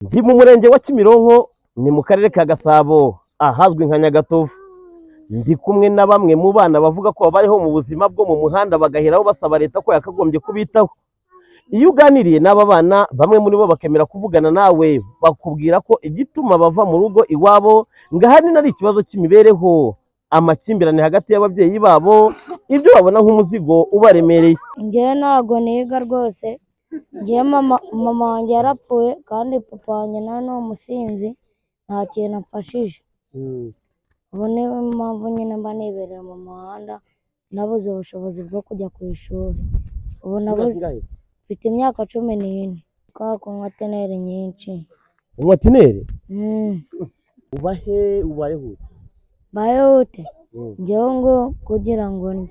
ndi mu murenge wa Kimironko ni mu karere ka Gasabo ahazwi nka Nyagatovu ndi kumwe na bamwe mu bana bavuga ko babayeho mu buzima bwo mu muhanda bagaheraho basaba leta ko yakagombye kubitaho iyo uganiriye n'aba bana bamwe muri bo bakemera kuvugana nawe bakubwira ko igituma bava mu rugo iwabo ngo ahanini ari ikibazo cy'imibereho amakimbirane hagati y'ababyeyi babo ibyo babona nk'umuzigo ubaremereye njyewe ntabwo niga rwose njyewe mama mama wanjye yarapfuye kandi papa wanjye nawe ni umusinzi nta kintu amfashije ubu niyo mpamvu nyine mba nibereye mu muhanda nabuze ubushobozi bwo kujya ku ishuri ubu nabuze mfite imyaka cumi n'ine kubera kunywa teneri nyinshi umwatineri Mm. ubahe ubayeho bayihute njyewe ngo kugira ngo ndye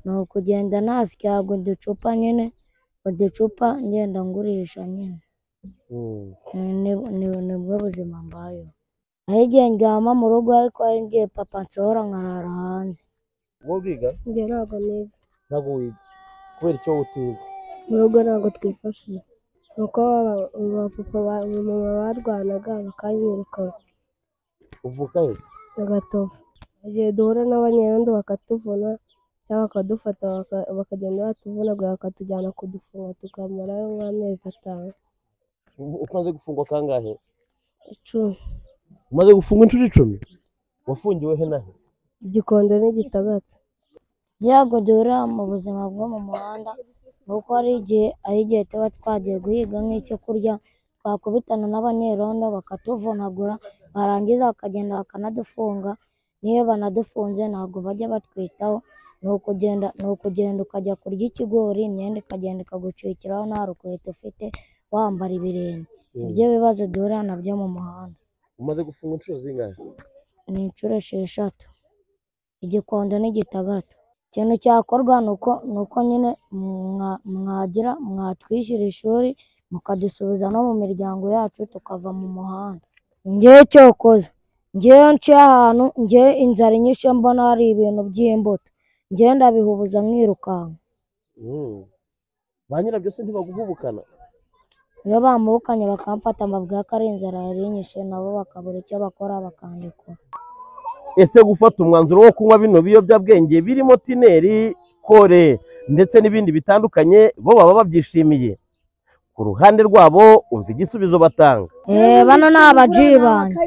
ni ukugenda nasyaga uducupa nyine uducupa ngenda ngurisha nyine Mm, ni- ni- nibwo buzima mbayeho aho igihe ndyama mu rugo ariko hari igihe papa nsohora nkarara hanze wowe wiga njye ntabwo niga ntabwo wiga kubera icyo utiga mu rugo ntabwo twifashije nuko abapapa mama barwanaga bakanyirukana uvuka he agatovu igihe duhura n'abanyarwanda bakatuvuna cyangwa bakadufata baka- bakagenda batuvunagura bakatujyana kudufunga tukamarayo nk'amezi atanu umaze gufungwa kangahe icumi umaze gufungwa inshuro icumi wafungiwe he na he igikondo n'igitagata ibyago duhura mu buzima bwo mu muhanda ni uko hari igihe hari igihe tuba twagiye guhiga nk'icyo kurya twakubitana n'abanyerondo bakatuvunagura barangiza bakagenda bakanadufunga niyo banadufunze ntabwo bajya batwitaho ni ukugenda ni ukugenda ukajya kurya ikigori imyenda ikagenda ikagucikiraho nta rukweto ufite wambara ibirenge ibyo bibazo duhura nabyo mu muhanda umaze gufungwa inshuro zingahe ni inshuro esheshatu igikondo n'igitagata ikintu cyakorwa ni uko ni uko nyine mwa- mwagira mwatwishyura ishuri mukadusubiza no mu miryango yacu tukava mu muhanda ngewe cyokoza ngewe nciye ahantu ngewe inzara inyishe mbona hari ibintu by'imbuto ngewe ndabihubuza mwirukanka Mm. ba nyirabyo se ntibaguhubukana iyo bamubukanye bakamfata mbabwira ko ari inzara yari inyishe nabo bakabura icyo bakora bakandikura ese gufata umwanzuro wo kunywa bino biyobyabwenge birimo tineri kore ndetse n'ibindi bitandukanye bo baba babyishimiye ku ruhande rwabo umva igisubizo batanga Eh, bano ni abaji banjye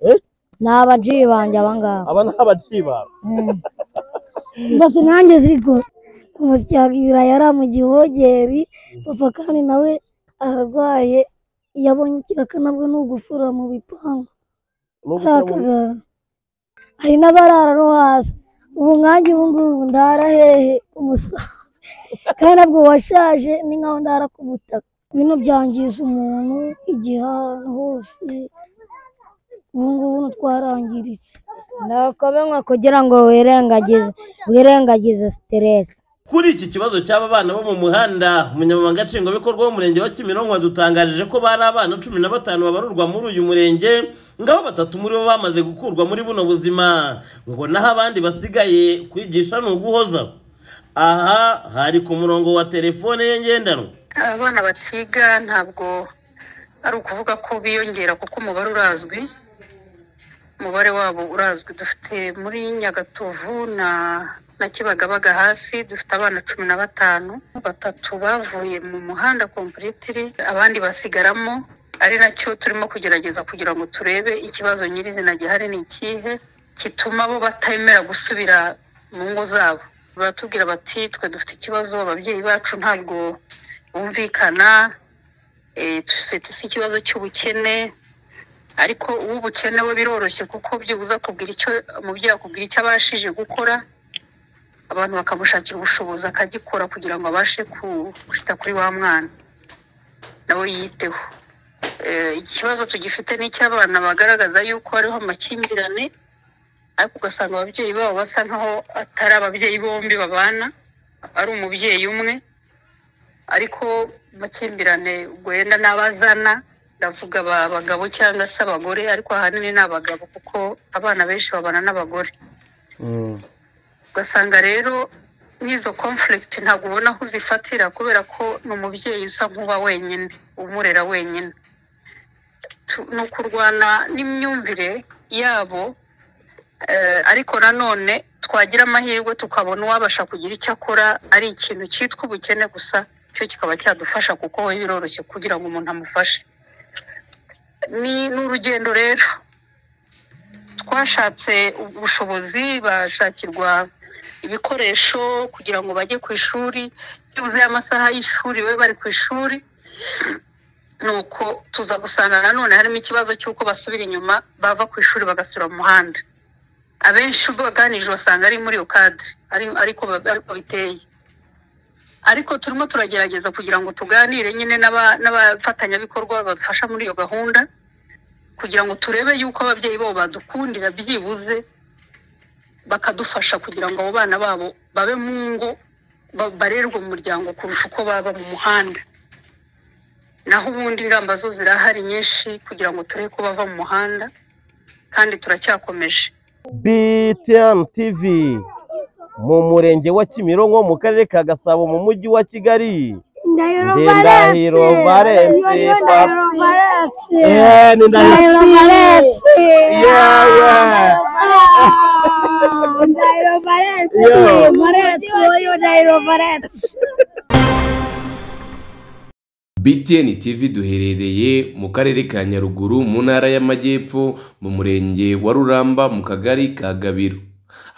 Eh? ni abaji banjye aba ngaba aba ni abaciba basi nanjye zirigo umusyaga ibirayi yari mu gihogeri papa kandi nawe ararwaye yabonye ikirakanabwe ni ugufura mu bipangu arakagara hari n'abarara no hasi ubu nkanjye ubu ngubu ndara hehe umusaza kandi nabwo washaje ni nkaho ndara ku butaka bino byangiza umuntu igihe ahantu hose ubu ngubu twarangiritse nuko binywa kugira ngo wirengagize wirengagize siteresi kuri iki kibazo cy'aba bana bo mu muhanda umunyamabanga nshingwabikorwa w'umurenge wa kimironko yadutangarije ko bari abana cumi na batanu babarurwa muri uyu murenge ngaho batatu muri bo bamaze gukurwa muri buno buzima ngo naho abandi basigaye kwigisha ni uguhoza aha hari ku murongo wa telefone ye ngendanwa abana batiga ntabwo ari ukuvuga ko biyongera kuko umubare urazwi umubare wabo urazwi dufite muri nyagatovu na na kibagabaga hasi dufite abana cumi na batanu batatu bavuye mu muhanda kompuritiri abandi basigaramo ari nacyo turimo kugerageza kugira ngo turebe ikibazo nyirizina gihari ni ikihe gituma bo batemera gusubira mu ngo zabo baratubwira bati twe dufite ikibazo ababyeyi bacu ntabwo bumvikana eh, dufite isi ikibazo cy'ubukene ariko uw'ubukene we biroroshye kuko byibuze akubwira icyo umubyeyi akubwira icyo abashije gukora abantu bakamushakira ubushobozi akagikora kugira ngo abashe ku- kwita kuri wa mwana nawe yiteho Eh, ikibazo tugifite ni icy'abana bagaragaza yuko hariho amakimbirane ariko ugasanga ababyeyi babo basa nkaho atari ababyeyi bombi babana ari umubyeyi umwe ariko amakimbirane ubwo yenda n'abazana ndavuga aba abagabo cyangwa se abagore ariko ahanini ni abagabo kuko abana benshi babana n'abagore ugasanga rero nk'izo conflict ntabwo ubona aho uzifatira kubera ko ni umubyeyi usa nk'uba wenyine umurera wenyine tu- ni ukurwana n'imyumvire yabo eh, ariko nanone twagira amahirwe tukabona uwabasha kugira icyo akora ari ikintu cyitwa ubukene gusa cyo kikaba cyadufasha kuko we biroroshye kugira ngo umuntu amufashe ni ni urugendo rero twashatse ubushobozi bashakirwa ibikoresho kugira ngo bajye ku ishuri byibuze amasaha y'ishuri babe bari ku ishuri nuko tuza gusanga nanone harimo ikibazo cy'uko basubira inyuma bava ku ishuri bagasubira mu muhanda abenshi ubwo baganije basanga ari muri iyo kadire ari- ariko ariko biteye ariko turimo turagerageza kugira ngo tuganire nyine n'aba- n'abafatanyabikorwa badufasha muri iyo gahunda kugira ngo turebe yuko ababyeyi babo badukundira byibuze bakadufasha kugira ngo abo bana babo babe mu ngo ba- barerwe mu muryango kurusha uko baba mu muhanda naho ubundi ingamba zo zirahari nyinshi kugira ngo turebe ko bava mu muhanda kandi turacyakomeje BTN TV mu murenge wa Kimironko mu karere ka Gasabo mu mujyi wa Kigali Ndahiro Ndi Valens. Ndahiro Valens, Yo, yo, papa. Ndahiro Valens. Eh, ni ndahiro Ndahiro Valens. Yeah, yeah. Wow, Ndahiro Valens. Yeah. Valens, yo, yo, Ndahiro Valens. BTN TV duherereye mu karere ka Nyaruguru mu ntara y'Amajyepfo mu murenge wa Ruramba mu kagari ka Gabiro.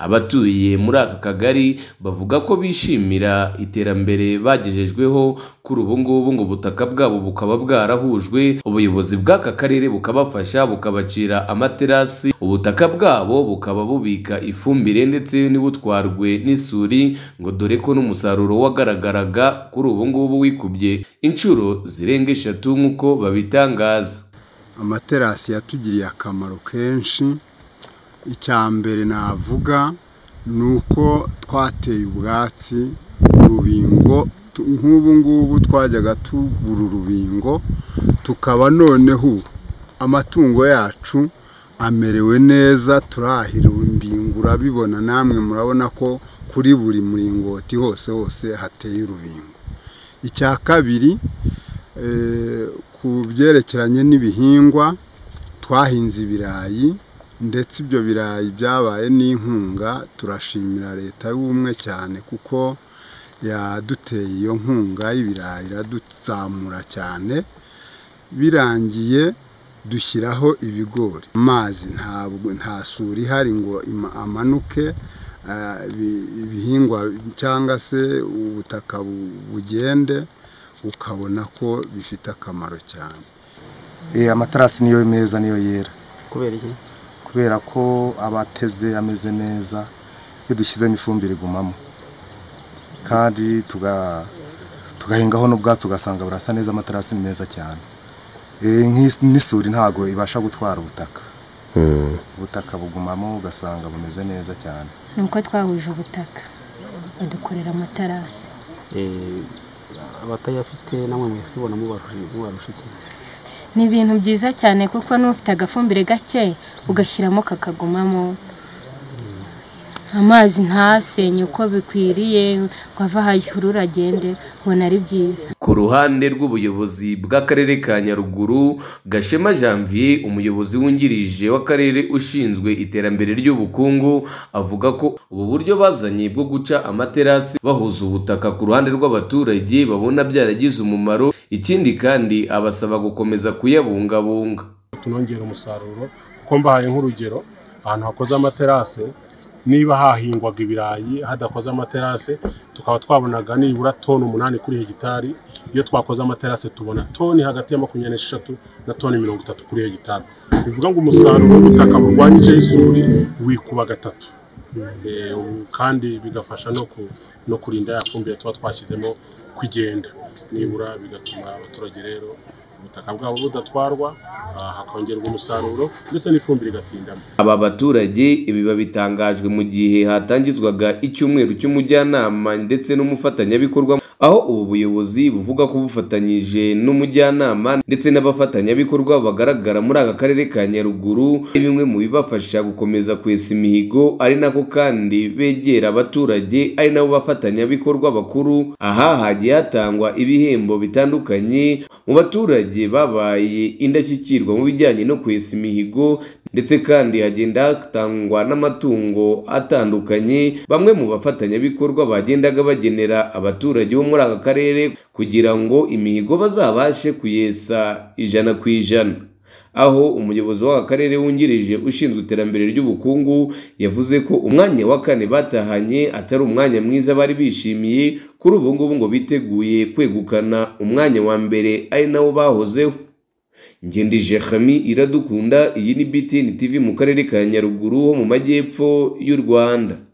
Abatuye muri aka kagari bavuga ko bishimira iterambere bagejejweho kuri ubu ngubu ngo ubutaka bwabo bukaba bwarahujwe ubuyobozi bw'aka karere bukabafasha bukabacira amaterasi ubutaka bwabo bukaba bubika ifumbire ndetse n'ibutwarwe n'isuri ngo dore ko n'umusaruro wagaragaraga kuri ubu ngubu wikubye inshuro zirenga eshatu nk'uko babitangaza amaterasi yatugiriye akamaro kenshi icya mbere navuga ni uko twateye ubwatsi urubingo Tu- nk'ubu ngubu twajyaga tubura urubingo tukaba noneho ubu amatungo yacu amerewe neza turahira urubingo urabibona namwe murabona ko kuri buri muringoti hose hose hateye urubingo icya kabiri eh, ku byerekeranye n'ibihingwa twahinze ibirayi ndetse ibyo birayi byabaye n'inkunga turashimira leta y'ubumwe cyane kuko yaduteye iyo nkunga y'ibirayi iraduzamura cyane birangiye dushyiraho ibigori amazi ntabwo nta suri ihari ngo ima- amanuke ah, ibi- ibihingwa cyangwa se ubutaka bu- bugende ukabona ko bifite akamaro cyane Eh, amaterasi niyo meza niyo yera kubera iki kubera ko aba ateze ameze neza iyo dushyizemo ifumbire igumamo kandi tuga- tugahingaho n'ubwatsi ugasanga burasa neza amaterasi ni meza cyane Eh, nk'is- n'isuri ntabwo ibasha gutwara ubutaka ubutaka bugumamo ugasanga bumeze neza cyane ni uko twahuje ubutaka badukorera amatarasi Eh, abatayafite namwe muyafite ubona mubarusha iki ni ibintu byiza cyane kuko n'ufite agafumbire gake ugashyiramo kakagumamo amazi ntasenye uko bikwiriye ngo ava aho ahurura agende ubona ari byiza ku ruhande rw'ubuyobozi bw'akarere ka nyaruguru gashema janvier umuyobozi wungirije w'akarere ushinzwe iterambere ry'ubukungu avuga ko ubu buryo bazanye bwo guca amaterasi bahuza ubutaka ku ruhande rw'abaturage babona byaragize umumaro ikindi kandi abasaba gukomeza kuyabungabunga tunongera umusaruro kuko mbahaye nk'urugero ahantu hakoze amaterase niba hahingwaga ibirayi hadakoze amaterase tukaba twabonaga nibura toni umunani kuri hegitari iyo twakoze amaterase tubona toni hagati ya makumyabiri n'eshatu na toni mirongo itatu kuri hegitari bivuga ngo umusaruro w'ubutaka burwanyijeho isuri wikuba gatatu Eh, ubu kandi bigafasha no ku- no kurinda ya fumbire tuba twashyizemo kugenda nibura bigatuma abaturage rero ubutaka bwabo budatwarwa ah, hakongerwa umusaruro ndetse n'ifumbire igatindamo Aba baturage ibi babitangajwe mu gihe hatangizwaga icyumweru cy'umujyanama ndetse n'umufatanyabikorwa aho ubu buyobozi buvuga ko bufatanyije n'umujyanama ndetse n'abafatanyabikorwa bagaragara muri aka karere ka Nyaruguru ari bimwe mu bibafasha gukomeza kwesa imihigo ari nako kandi begera abaturage ari nabo bafatanyabikorwa bakuru aha hagiye hatangwa ibihembo bitandukanye mu baturage babaye indashyikirwa mu bijyanye no kwesa imihigo ndetse kandi hagenda hatangwa n'amatungo atandukanye bamwe mu bafatanyabikorwa bagendaga bagenera abaturage bo muri aka karere kugira ngo imihigo bazabashe kuyesa ijana ku ijana aho umuyobozi w'aka karere wungirije ushinzwe iterambere ry'ubukungu yavuze ko umwanya wa kane batahanye atari umwanya mwiza bari bishimiye kuri ubu ngubu ngo biteguye kwegukana umwanya wa mbere ari nawo bahozeho ngendije Khami iradukunda iyi ni BTN TV mu karere ka Nyaruguru ho mu majyepfo y'u Rwanda